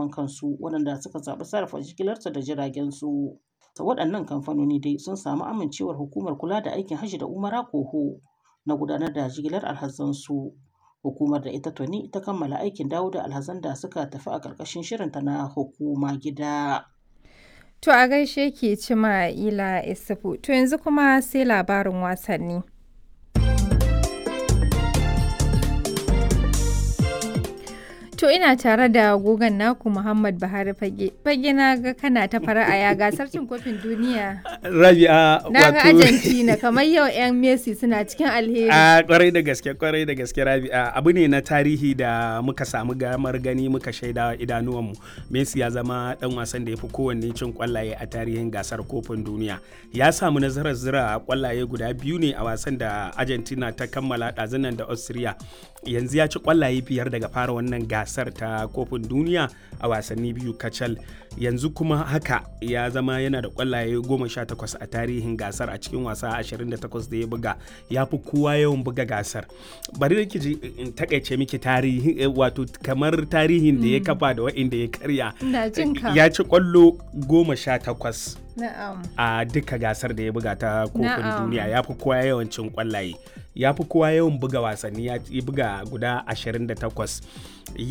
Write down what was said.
zaman kansu waɗanda suka zaɓi sarrafa jigilarsu da jiragen su. Waɗannan kamfanoni dai sun samu amincewar hukumar kula da aikin hajji da umara koho na gudanar da jigilar alhazansu. Hukumar da ita tuni ta kammala aikin dawo da alhazan da suka tafi a ƙarƙashin shirinta na hukuma gida. To a gaishe ki cima ila isufu to yanzu kuma sai labarin wasanni. To ina tare da gogon naku Muhammad Buhari Fage. Fage na ga kana ta fara'a ya gasar cin kofin duniya. Rabi'a Na ga Argentina kamar yau 'yan Messi suna cikin alheri. A kwarai da gaske kwarai da gaske Rabi'a abu ne na tarihi da muka samu gamar gani muka shaida idanuwanmu. Messi ya zama dan wasan da ya fi kowanne cin kwallaye a tarihin gasar kofin duniya. Ya samu nasarar zira kwallaye guda biyu ne a wasan da Argentina ta kammala ɗazunan da Austria. Yanzu ya ci kwallaye biyar daga fara wannan gasar ta kofin duniya a wasanni biyu kacal. Yanzu kuma haka ya zama yana da kwallaye goma sha takwas a tarihin gasar a cikin wasa 28 da ya buga. Ya fi kowa yawan buga gasar. Bari da ji in takaice miki tarihi wato kamar tarihin da ya kafa da wa'inda ya karya. Ya ci kwallo goma sha takwas. a duka gasar da ya buga ta kofin duniya ya fi kowa yawancin kwallaye ya fi kowa yawan buga wasanni ya buga guda 28